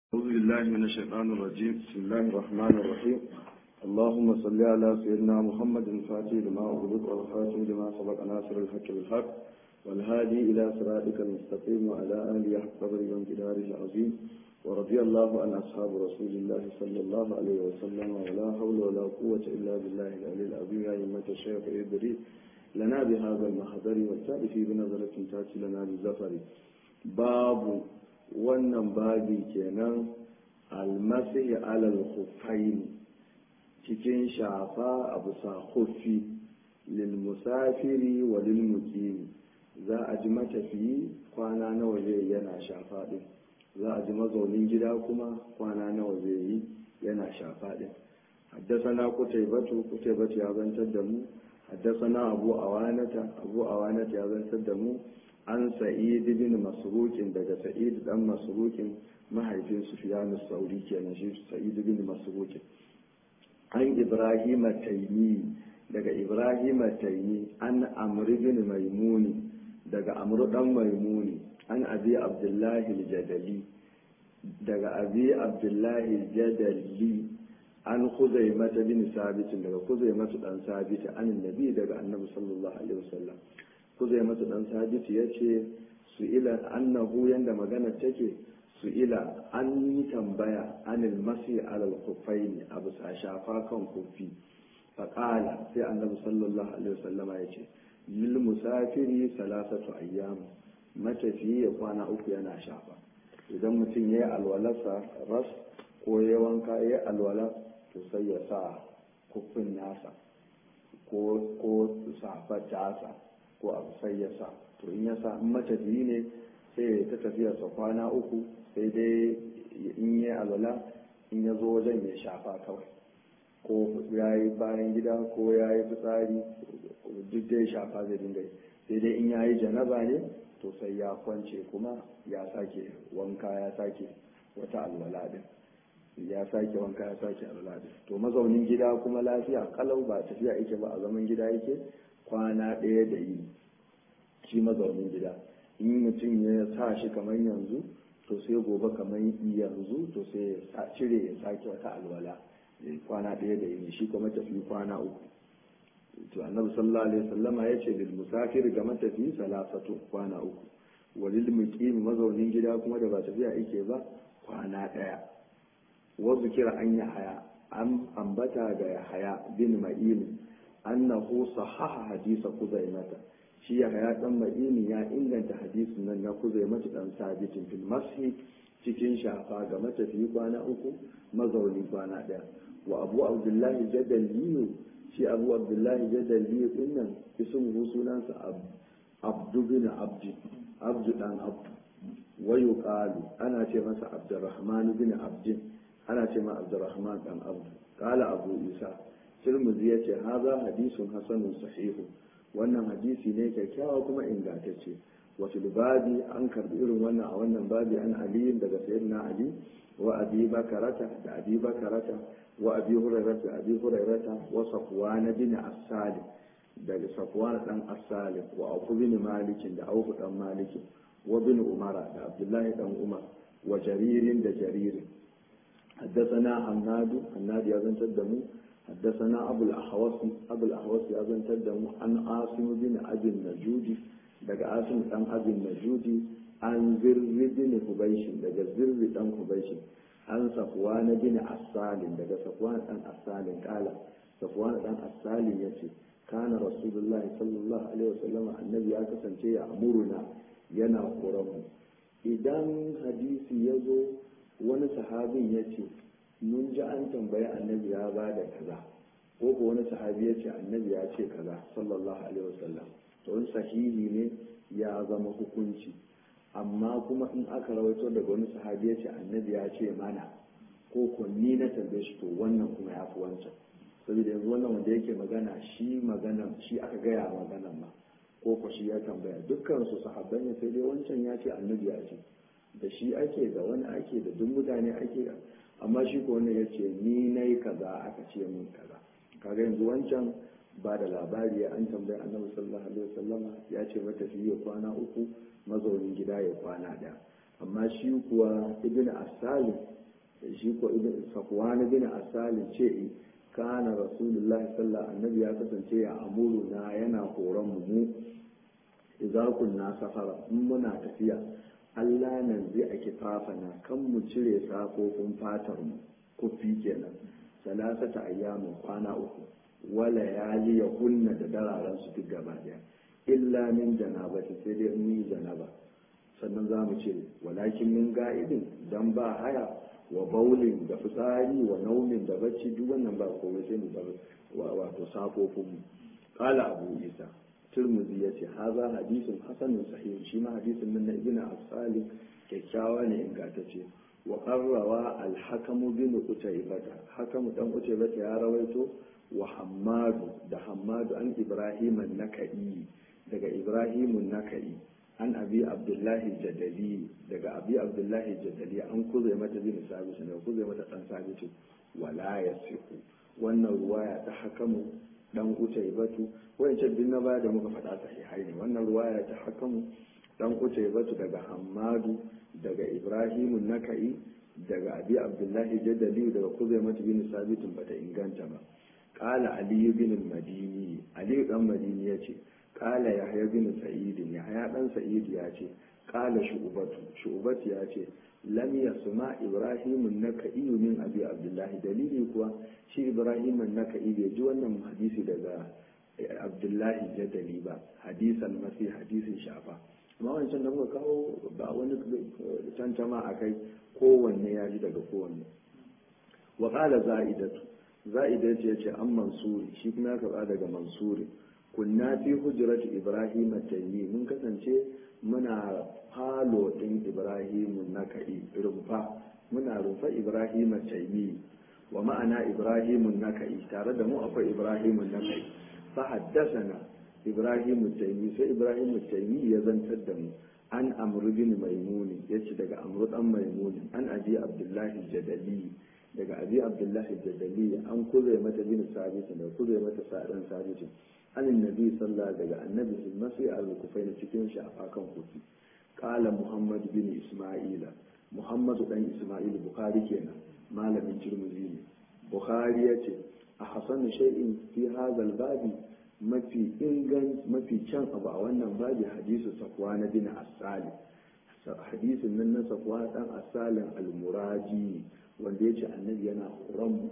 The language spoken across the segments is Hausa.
أعوذ بالله من الشيطان الرجيم بسم الله الرحمن الرحيم اللهم صل على سيدنا محمد الفاتح لما أغلق والخاتم لما سبق ناصر الحق بالحق والهادي إلى صراطك المستقيم وعلى آله حق قدر وانقداره العظيم ورضي الله عن أصحاب رسول الله صلى الله عليه وسلم ولا حول ولا قوة إلا بالله العلي العظيم يا أئمة الشيخ إدري لنا بهذا المحضر والتأتي بنظرة تأتي لنا بالزفر باب wannan babi kenan almasihi alal khuffaini cikin shafa a bisa khuffi lil musafiri wa lil muqimi za a ji matafiyi kwana nawa zai yana shafa din za a ji mazaunin gida kuma kwana nawa zai yi yana shafa din حدثنا قتيبة قتيبة يا بن تدمو حدثنا أبو أوانة أبو أوانة يا بن تدمو an sa'id bin masrukin daga sa'id dan masrukin mahaifin sufyan sauri kenan shi sa'id bin masrukin an ibrahim taymi daga ibrahim taymi an amr bin maimuni daga amr dan maimuni an abi abdullahi al-jadali daga abi abdullahi al-jadali an khuzaimah bin sabit daga khuzaimah dan sabit an annabi daga annabi sallallahu alaihi wasallam kuzai masa dan sabitu ya ce su ila annahu yanda magana take su ila an yi tambaya anil masi alal kufaini a bisa shafa kan kufi faƙala sai annabi sallallahu alaihi wasallama ya ce lil musafiri salasatu ayyam matafiyi ya kwana uku yana shafa idan mutum ya yi alwalarsa ras ko ya wanka ya yi alwala to sai ya sa kufin nasa ko safar tasa ko abu sai ya sa to in ya sa in matafiyi ne sai ta tafiya sa kwana uku sai dai in yi alwala in ya zo wajen ya shafa kawai ko ya yi bayan gida ko ya yi fitsari duk dai shafa zai dinga sai dai in ya yi janaba ne to sai ya kwance kuma ya sake wanka ya sake wata alwala din ya sake wanka ya sake alwala din to mazaunin gida kuma lafiya kalau ba tafiya yake ba a zaman gida yake kwana ɗaya da yi shi mazaunin gida in mutum ya sa shi kamar yanzu to sai gobe kamar yanzu to sai ya cire ya sake wata alwala kwana ɗaya da yi shi kuma tafi kwana uku to annabi sallallahu alaihi wasallama ya ce lil musafir ga matafi salasatu kwana uku walil muqim mazaunin gida kuma da ba tafiya yake ba kwana ɗaya wa zikira an yahaya an ambata ga yahaya bin ma'in annahu sahaha hadisa kuzaimata shi ya haya dan madini ya inganta hadisin nan na kuzaimata dan sabitin fil mashi cikin shafa ga matafi kwana uku mazauni kwana daya wa abu abdullahi jadaliyu shi abu abdullahi jadaliyu din nan ismuhu sunansa abdu bin abdi abdu dan abdu wa yuqalu ana ce masa abdurrahman bin abdin ana ce ma abdurrahman dan abdu qala abu isa Tirmidhi ya ce haza hadisun hasanun sahihu wannan hadisi ne kyakkyawa kuma ingantacce wasu babi an karbi irin wannan a wannan babi an ali daga sayyidina ali wa abi bakarata da abi bakarata wa abi hurairata da abi hurairata wa safwan bin as-salim daga safwan dan as-salim wa abu bin malik da abu dan malik wa bin umara da abdullahi dan umar wa jaririn da jaririn حدثنا حناد حناد يا زنت الدمو حدثنا أبو الأحوص أبو الأحوص يزن تدم عن عاصم بن أبي النجودي دقى عاصم بن أبي النجودي عن زر بن حبيش دقى زر بن حبيش عن صفوان بن أسال دقى صفوان بن أسال قال صفوان بن أسال يتي كان رسول الله صلى الله عليه وسلم النبي أكسن شيء أمرنا ينا قرم idan hadisi ya zo wani sahabin ya ce mun ji an tambayi annabi ya ba da kaza ko ko wani sahabi ya ce annabi ya ce kaza sallallahu alaihi wasallam to wani sahihi ne ya zama hukunci amma kuma in aka rawaito daga wani sahabi ya ce annabi ya ce mana ko ko ni na tambaye shi to wannan kuma ya fi wancan saboda yanzu wannan wanda yake magana shi magana shi aka gaya maganan ma ko ko shi ya tambaya dukkan su sahabbai ne sai dai wancan ya ce annabi ya ce da shi ake da wani ake da duk mutane ake amma shi ko wannan ya ce ni na yi kaza aka ce min kaza kaga yanzu wancan ba da labari an tambayi annabi sallallahu alaihi wasallam ya ce matafi ya kwana uku mazaunin gida ya kwana daya amma shi kuwa ibn asali shi ko ibn safwan bin asalin ce kana rasulullahi sallallahu annabi ya kasance ya amuru na yana horon mu mu idza kunna safara in muna tafiya Allah nan zai a kifafana kan mu cire safofin fatar mu kufi kenan salasata ayyamin kwana uku wala yali ya kunna da dararen su duk gaba daya illa min janabati sai dai mun yi janaba sannan za mu cire walakin min ga'idin dan ba haya wa baulin da fitsari wa naumin da bacci duk wannan ba komai sai mu bar wato safofin mu qala abu isa turmuzi ya ce haza hadisin hasanun sahih shi ma hadisin nan na ibn asali kyakkyawa ne ingantacce wa qarrawa al-hakamu bin utaybata hakamu dan utaybata ya rawaito wa hammadu da hammadu an ibrahim an-nakai daga ibrahim an-nakai an abi abdullahi jadali daga abi abdullahi jadali an kuze mata bin sabit ne kuze mata dan sabit wala yasihu wannan ruwaya ta hakamu dan utaybatu wancan din na baya da muka faɗa sahihai ne wannan ruwaya ta hakamu dan utaybatu daga hammadu daga ibrahimu nakai daga abi abdullahi jadali daga kuzaimatu bin sabitin bata inganta ba qala ali bin madini ali dan madini yace qala yahya bin sa'id yahya dan sa'id yace qala shu'batu shu'batu yace lam yasma ibrahim nakai min abi abdullahi dalili kuwa shi ibrahim nakai bai ji wannan hadisi daga abdullahi jadali ba hadisan masi hadisin shafa amma wancan da muka kawo ba wani tantama a kai kowanne ya ji daga kowanne wa qala za'idatu za'idatu yace an mansuri shi kuma ya karba daga mansuri kunna fi hujrati ibrahim tayyi mun kasance muna falo din ibrahim naka'i rumfa muna rumfa ibrahim tayyi wa ma'ana ibrahim naka'i tare da mu akwai ibrahim naka'i fa haddathana ibrahim taymi sai ibrahim taymi ya zantar da mu an amru bin maimuni yace daga amru dan maimuni an abi abdullahi jadali daga abi abdullahi jadali an kuzai mata bin sabit da kuzai mata sa'dan sabit an annabi sallallahu daga annabi sun masu al-kufai na cikin shafa kan kufi qala muhammad bin isma'ila muhammadu dan isma'il bukhari kenan malamin tirmidhi ne bukhari yace a hasanu shay'in fi hadha babi mafi ingan mafi kyan abu a wannan babi hadisu safwa na bin asali hadisin nan na safwa dan asalin almuraji wanda yace annabi yana horon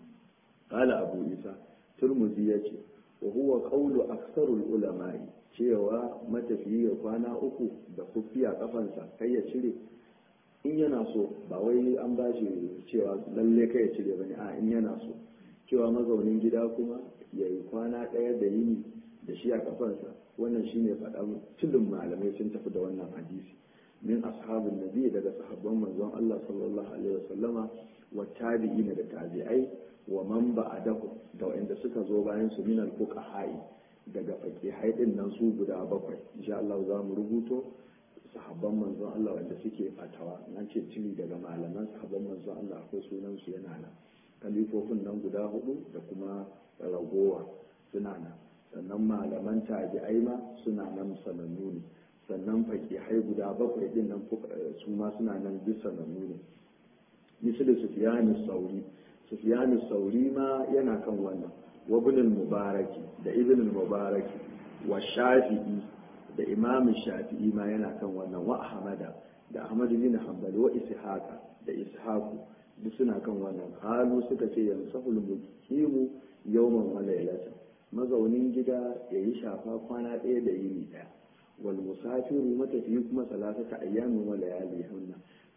qala abu isa turmuzi yace wa huwa qawlu aksarul ulama'i cewa matafiyi ya kwana uku da kufiya kafansa kai ya cire in yana so ba wai an ba shi cewa lalle kai ya cire bane a in yana so cewa mazaunin gida kuma ya yi kwana ɗaya da yini da shi a kafansa wannan shine faɗa tudun malamai sun tafi da wannan hadisi min ashabin nabi daga sahabban manzon Allah sallallahu alaihi wasallama wa tabi'ina da tabi'ai wa man ba'adahu da wanda suka zo bayan su min al-fuqaha'i daga faqihai din nan su guda bakwai insha Allah za mu rubuto sahabban manzon Allah wanda suke fatawa nan ce cili daga malaman sahabban manzon Allah akwai sunan su yana nan kalifofin nan guda hudu da kuma ragowa suna nan sannan malaman tabi'ai ma suna nan sanannu ne sannan fakihai guda bakwai din nan su ma suna nan duk sanannu ne misali sufyanu sauri sufyanu sauri ma yana kan wannan wa ibn mubaraki da ibn mubaraki wa shafi'i da imam shafi'i ma yana kan wannan wa ahmada da ahmad bin hanbali wa ishaqa da ishaqu duk suna kan wannan halu suka ce yansahul mukimu yawman wa laylatan mazaunin gida ya yi shafa kwana ɗaya da yini ɗaya wal musafiru matafiyi kuma salasata ayyamin wa layali hunna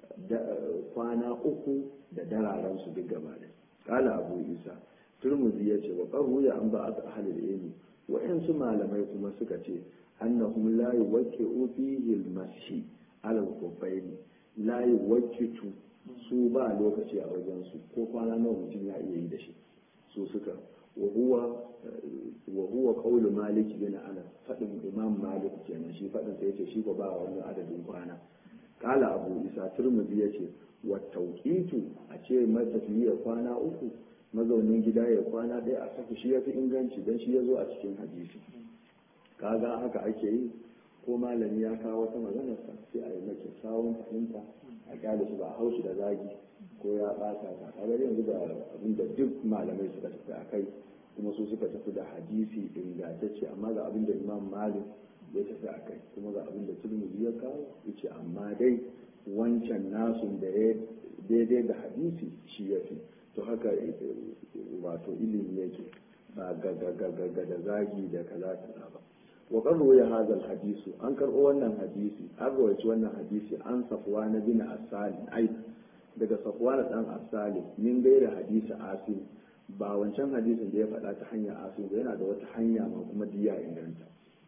kwana uku da dararen su duk gaba da kala abu isa turmuzi ya ce wa qaru ya an ba'at ahlul ilmi wa su malamai kuma suka ce annahum la yuwaqqi'u fihi al-mashi ala al-khuffaini la yuwaqqitu su ba lokaci a wajen su ko kwana nawa mutum ya iya yi da shi su suka وهو وهو قول مالك بن انس فدin imam malik kenan shi fadin sai yace shi ba ba wani adadin kwana kala abu isa turmuzi yace wa tawqitu a ce matafiya kwana uku mazaunin gida ya kwana ɗaya a saka shi yafi inganci dan shi yazo a cikin hadisi kaga haka ake yi ko malami ya kawo wata maganar sa sai a yi maki sawun fahimta a kyale su ba a haushi da zagi ko ya ɓata ka kaga yanzu da abin da duk malamai suka tafi a kai kuma su suka tafi da hadisi ingantacce amma ga abin da imam malik ya tafi a kai kuma ga abin da turmuzi ya kawo yace amma dai wancan nasun da ya daidai da hadisi shi ya fi to haka wato ilimi yake ba ga da zagi da kaza kaza ba wa qarru ya hadal hadisu an karɓo wannan hadisi an rawaci wannan hadisi an safwa na bin asali ai daga safwa na dan asali min gaira hadisi asim ba wancan hadisin da ya faɗa ta hanyar asim ba yana da wata hanya ma kuma diya inganta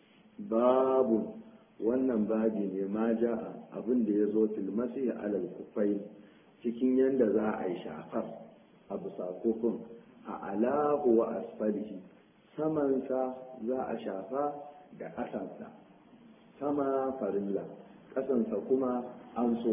babu wannan babi ne ma ja'a abin da ya zo filmasi alal kufai cikin yadda za a yi shafar a bisa kufin a alahu wa asfalihi samansa za a shafa da ƙasansa sama farilla ƙasansa kuma an so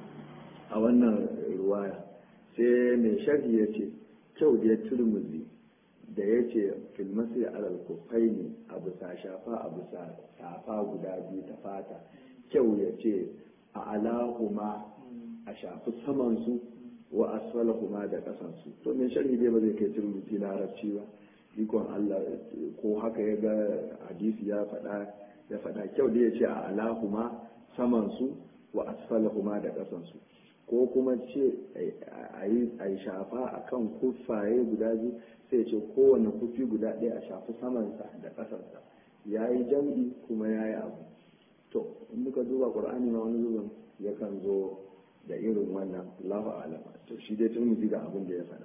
a wannan ruwaya sai mai sharhi ya ce kyau da ya turmuzi da ya ce filmasi alal kufai ne a bisa shafa a bisa safa guda biyu ta fata kyau ya ce a alahuma a shafi samansu wa asfalahuma da kasansu to mai sharhi dai ba zai kai turmuzi larabci ba ikon Allah ko haka ya ga hadisi ya faɗa ya faɗa kyau da ya ce a alahuma samansu wa asfalahuma da kasansu ko kuma ce a yi shafa a kan kufaye guda biyu sai ce kowane kufi guda ɗaya a shafi samansa da ƙasarsa ya yi jam'i kuma ya yi abu to in muka duba ƙur'ani ma wani zubin yakan zo da irin wannan Allahu alama to shi dai tun ga abin da ya faɗa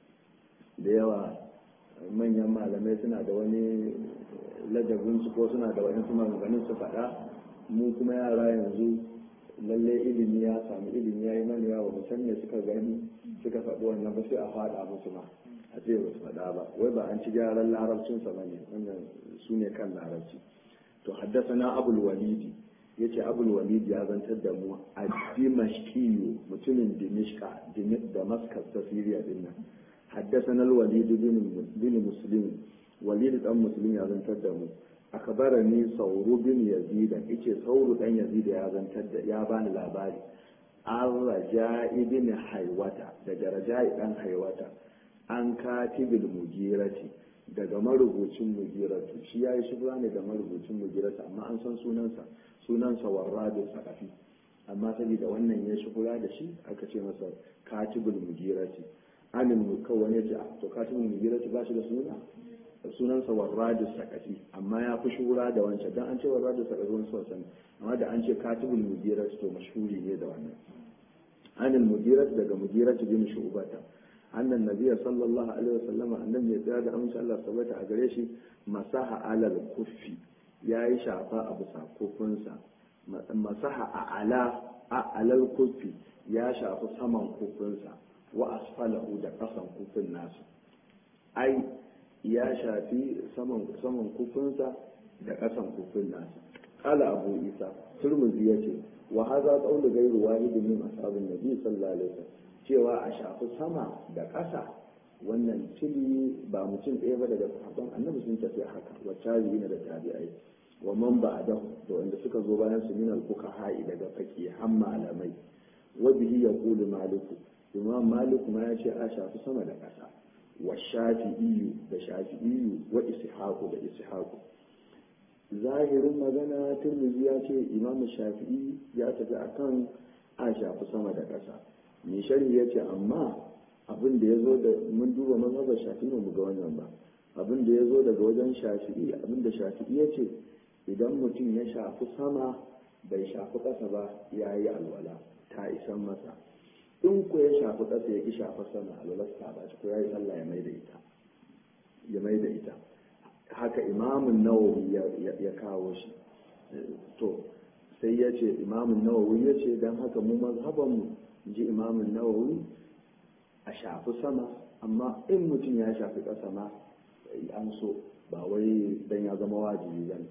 da yawa manyan malamai suna da wani ladabin su ko suna da wani maganganun su faɗa mu kuma yara yanzu lalle ilimi ya samu ilimi ya yi mana yawa musan ne suka gani suka faɗi wannan ba sai a faɗa musu ma a ce ba su faɗa ba wai ba an ci gyaran larabcinsa ba ne wannan su ne kan larabci to haddasa na abul walidi ya ce abul walidi ya zantar da mu a dimashkiyu mutumin dimishka damascus ta siriya din nan haddasa na walidi bin muslim walidi dan muslim ya zantar da mu akabarani sauru bin yazida yace sauru dan yazida ya zantar da ya bani labari an raja ibn haiwata daga raja dan haiwata an katibil mugirati daga marubucin mugiratu shi ya yi shubra ne da marubucin mugiratu amma an san sunansa sunansa warrabin sakafi amma saboda wannan ya shubra da shi aka ce masa katibul mugirati amin kawai ya ce to katibul mugirati ba shi da suna sunansa warradu sakati amma ya fi shura da wancan dan an ce warradu sakati wani sosan amma da an ce katibul mudirat to mashhuri ne da wannan anil mudirat daga mudirat bin shubata annan nabiyya sallallahu alaihi wasallam annabi ya tsaya da amsa Allah sabata a gare shi masaha alal kuffi yayi shafa a bisa kufinsa masaha a ala a alal kuffi ya shafi saman kufinsa wa asfalahu da kasan kufin nasu ai ya shafi saman saman kufinsa da ƙasan kufin nasa qala abu isa turmuzi yace wa hadha qawlu ghayru wahidin min ashabin nabi sallallahu alaihi wasallam cewa a shafi sama da ƙasa wannan tili ba mutum ɗaya ba daga sahabban annabi sun tafi haka wa tabi'ina da tabi'ai wa man ba'dahu da wanda suka zo bayan su min al-fuqaha daga faqihan malamai wa bihi yaqulu maliku imam malik ma ya ce a shafi sama da ƙasa wa shafi'iyu da shafi'iyu wa ishaku da ishaku zahirin magana turmizi ya ce imam shafi'i ya tafi akan a shafi sama da ƙasa mai sharhi ya ce amma abin da ya zo da mun duba mazhabar shafi'i mu ga wannan ba abin da ya zo daga wajen shafi'i abin da shafi'i ya ce idan mutum ya shafi sama bai shafi ƙasa ba ya yi alwala ta isan masa in ku ya shafi ƙasa ya ki shafa sama alwalarsa ba ko ya yi sallah ya mai da ita ya mai da ita haka imamun nawawi ya kawo shi to sai ya ce imamun nawawi ya ce don haka mu mazhabanmu ji imamun nawawi a shafi sama amma in mutum ya shafi ƙasa ma an so ba wai dan ya zama wajibi bane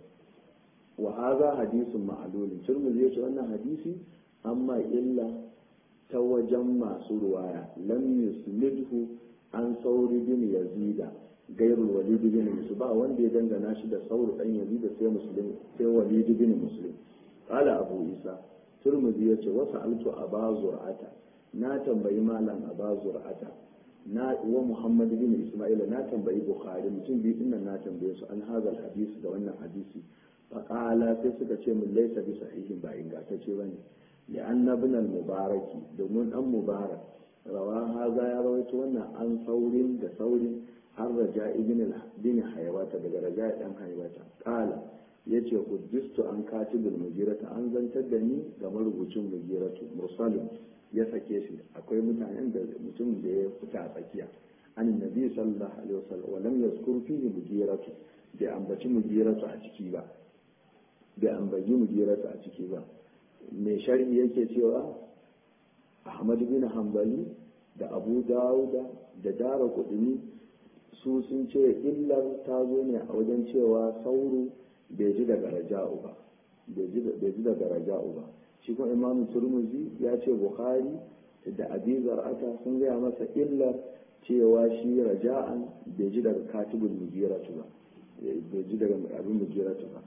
wa hadha hadisun ma'lulun turmuzi yace wannan hadisi amma illa ta wajen masu ruwaya lam yusnidhu an sauri bin yazida gairul walid bin muslim ba wanda ya dangana shi da sauri dan yazida sai muslim sai walid bin muslim qala abu isa turmuzi ya ce wasu altu a ba zur'ata na tambayi malam a ba zur'ata na wa muhammad bin isma'ila na tambayi bukhari mutum biyu din na tambaye su an hazal hadisi da wannan hadisi faqala sai suka ce min laysa bi sahihin ba ingantacce bane li anna ibn al mubaraki domin dan mubarak rawa haza ya rawaito wannan an saurin da saurin har raja ibn bin haywata daga raja dan haywata qala yace hujjistu an katibul mujirata an zantar da ni ga marubucin mujiratu mursalin ya sake shi akwai mutanen da mutum da ya fita a tsakiya an nabi sallallahu alaihi wasallam wa lam yazkur fihi mujiratu bai ambaci mujiratu a ciki ba bai ambaci mujiratu a ciki ba mai sharhi yake cewa ahmad bin hanbali da abu dawuda da dara kudini su sun ce illar ta zo ne a wajen cewa sauru bai ji daga raja'u ba bai ji daga raja'u ba shi kuma imam turmuzi ya ce bukhari da abi zar'ata sun gaya masa illar cewa shi raja'an bai ji daga katibul mujiratu ba bai ji daga abin mujiratu ba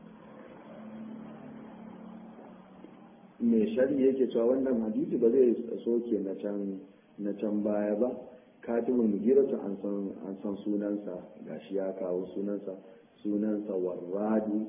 mai shari yake cewa wannan hadisi ba zai soke na can na can baya ba katibul mujiratu an san an san sunansa gashi ya kawo sunansa sunansa warradu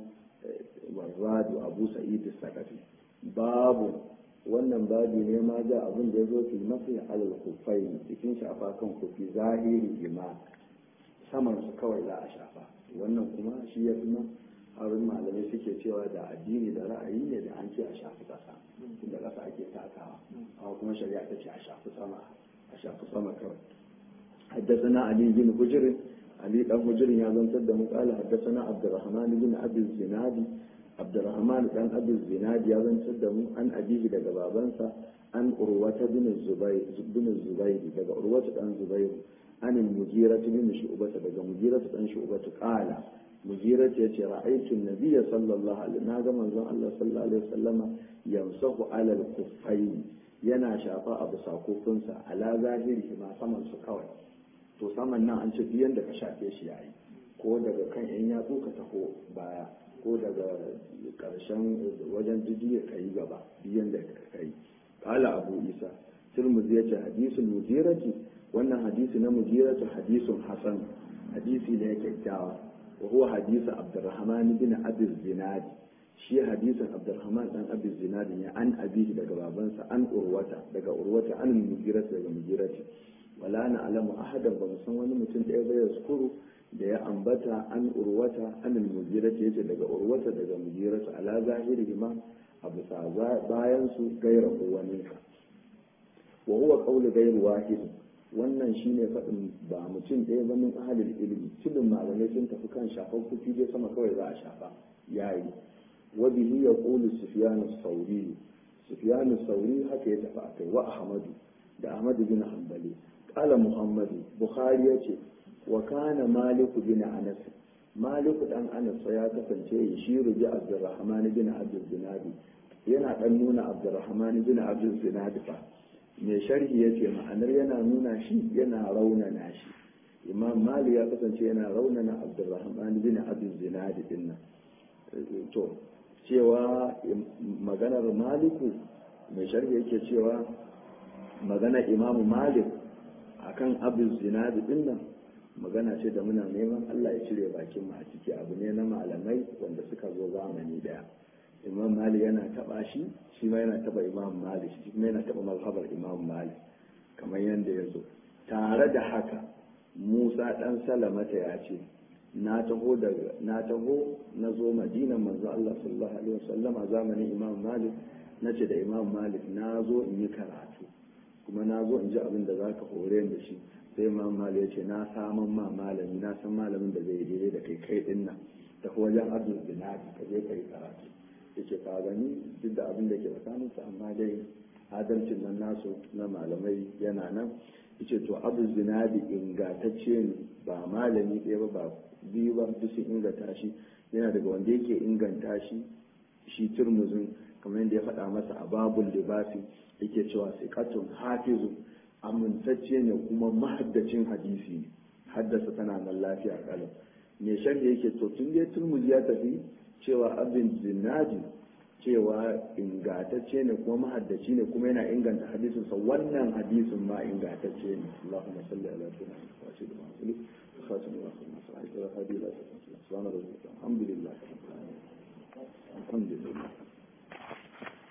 warradu abu sa'id sakafi babu wannan babu ne ma ja abin da ya zo fi mafi alal kufai cikin shafa kan kufi zahiri ima saman su kawai za a shafa wannan kuma shi ya fi harin malamai suke cewa da addini da ra'ayi ne da an ce a shafi ƙasa inda ƙasa ake takawa amma kuma shari'a ta ce a shafi sama a shafi sama kawai حدثنا علي بن حجر علي بن حجر يا زنتر da قال حدثنا عبد الرحمن بن ابي الزناد عبد الرحمن بن ابي الزناد يا زنتر da mu an abihi daga babansa an urwata bin zubayr bin zubayr daga urwata dan zubayr an al-mujira bin shu'bata daga mujira dan shu'bata qala mujira ce ce ra'aytu an-nabiy sallallahu alaihi na ga manzon Allah sallallahu alaihi wasallama yamsahu ala al-kuffayn yana shafa abu sakofinsa ala zahiri ma saman su kawai to saman nan an ce biyan da ka shafe shi yayi ko daga kan yan yatsu ka taho baya ko daga karshen wajen jijiya ka yi gaba biyan da ka yi kala abu isa turmuzi ya ce hadisul mujirati wannan hadisi na mujiratu hadisun hasan hadisi ne kyakkyawa wa huwa hadisu abdurrahman bin abi zinadi shi hadisin abdurrahman dan abi zinadi ne an abihi daga babansa an urwata daga urwata an mujirati daga mujirati wala na alamu ahadan ba san wani mutum ɗaya bai yaskuru da ya ambata an urwata an mujirata yace daga urwata daga mujirata ala zahiri ma a bisa bayan su gaira wani ka wa huwa qawlu ghayr wahid wannan shine faɗin ba mutum ɗaya ba min ahalil ilmi tudun malamai sun tafi kan shafar kufi dai sama kawai za a shafa yayi wa bihi yaqulu sufyan as-sawri sufyan as-sawri haka ya tafi akai wa ahmadu da ahmadu bin hanbali قال محمد بخاري يتي وكان مالك بن أنس مالك بن أنس يا كفنce يشير بعبد الرحمن بن عبد الزناد yana dan nuna Abdurrahman bin Abdul Zinad fa mai sharhi yace ma'anar yana nuna shi yana raunana shi Imam Malik ya kasance yana raunana Abdurrahman bin Abdul Zinad din nan to cewa maganar Maliku mai sharhi yake cewa maganar Imam Malik akan abin zinadi din nan magana ce da muna neman Allah ya cire bakin mu a ciki abu ne na malamai wanda suka zo zamani daya imam malik yana taba shi shi ma yana taba imam malik shi kuma yana taba mazhabar imam malik kamar yadda ya zo tare da haka musa dan salamata ya ce na taho daga na taho na zo madina manzo Allah sallallahu alaihi wasallam a zamanin imam malik na ce da imam malik na zo in yi karatu kuma na zo in ji abin da za ka hore da shi sai imam malik ya ce na saman ma malami na san malamin da zai daidai da kai kai din nan ta wajen abdul zinadi ka je ka yi karatu ya ce ka gani duk da abin da ke tsakaninsu amma dai adalcin nan nasu na malamai yana nan ya ce to abdul zinadi ingantacce ne ba malami ɗaya ba ba biyu ba duk sun inganta shi yana daga wanda yake inganta shi shi turmuzin kamar yadda ya faɗa masa a babul libasi yake cewa siqatun hafizu amintacce ne kuma mahaddacin hadisi ne haddasa tana nan lafiya kalam me sharhi yake to tun dai turmuzi ya tafi cewa abin zinadi cewa ingantacce ne kuma mahaddaci ne kuma yana inganta hadisin sa wannan hadisin ma ingantacce ne Allahumma salli ala sayyidina wa sallim wa sallim khatim wa sallam sallallahu alaihi wa sallam alhamdulillah alhamdulillah